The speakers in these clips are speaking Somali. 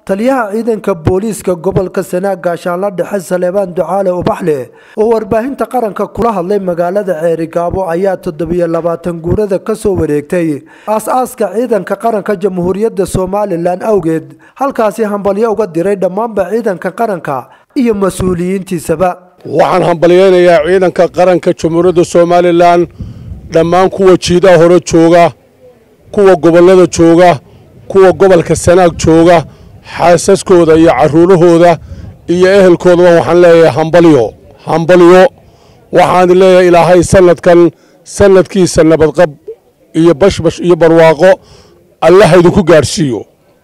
taliyaha ciidanka booliiska gobolka sanaag gaashaanla dhexe saleebaan ducaale ubaxle oo warbaahinta qaranka kula hadlay magaalada ceerigaabo ayaa toddobiyo labaatan guurada kasoo wareegtay aas-aaska ciidanka qaranka jamhuuriyadda somalilan awgeed halkaasi hambalyo uga diray dhammaanba ciidanka qaranka iyo mas-uuliyiintiisaba waxaan hambalyeynayaa ciidanka qaranka jamhuuriyadda somalilan dhammaan kuwa jiidaha hore jooga kuwa gobollada jooga kuwa gobolka sanaag jooga xaasaskooda iyo caruurahooda iyo ehelkoodaba waxaan leeyahay hambalyo hambalyo waxaan leeyahay ilaahay sanadkan sanadkiisa nabadqab iyo bashbash iyo barwaaqo allaha idinku gaadhsiiyo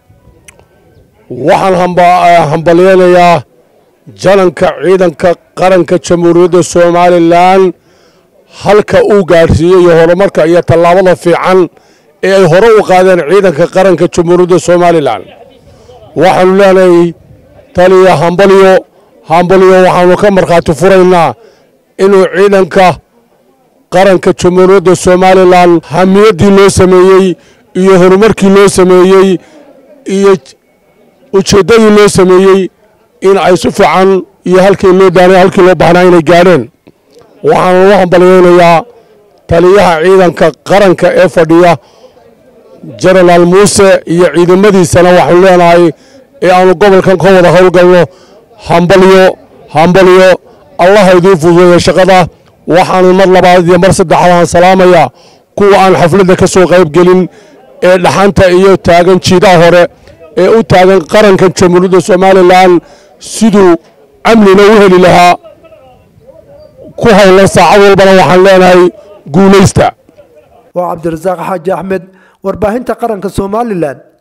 waxaan hambalyeynayaa jalanka ciidanka qaranka jamhuuriyadda somalilan halka uu gaadhsiiyey iyo horumarka iyo tallaabada fiican ee ay hore u qaadeen ciidanka qaranka jamhuuriyadda somalilan waxaanu leenahay taliya hambalyo hambalyo waxaanu ka markhaati furaynaa inuu ciidanka qaranka jamhuuriyadda somalilan hamiyaddii loo sameeyey iyo horumarkii loo sameeyey iyo ujeeddadii loo sameeyey in ay si fiican iyo halkii loo daanay halkii loo baahnaa inay gaadheen waxaanu u hambalyeynayaa taliyaha ciidanka qaranka ee fadhiya jenaraal muuse iyo ciidamadiisana waxaanu leenahay ee aanu gobolkan ka wada howlgalno hambalyo hambalyo allaha idiin fududeeya shaqada waxaanu mar labaad iyo mar saddexaad aan salaamayaa kuwa aan xafladda ka soo qaybgelin ee dhaxanta iyo taagan jiidaha hore ee u taagan qaranka jamhuuriyadda somalilan siduu amnina u heli lahaa ku howlan saacad walbana waxaan leenahay guulaysta waa cabdirasaaq xaaji axmed warbaahinta qaranka somalilan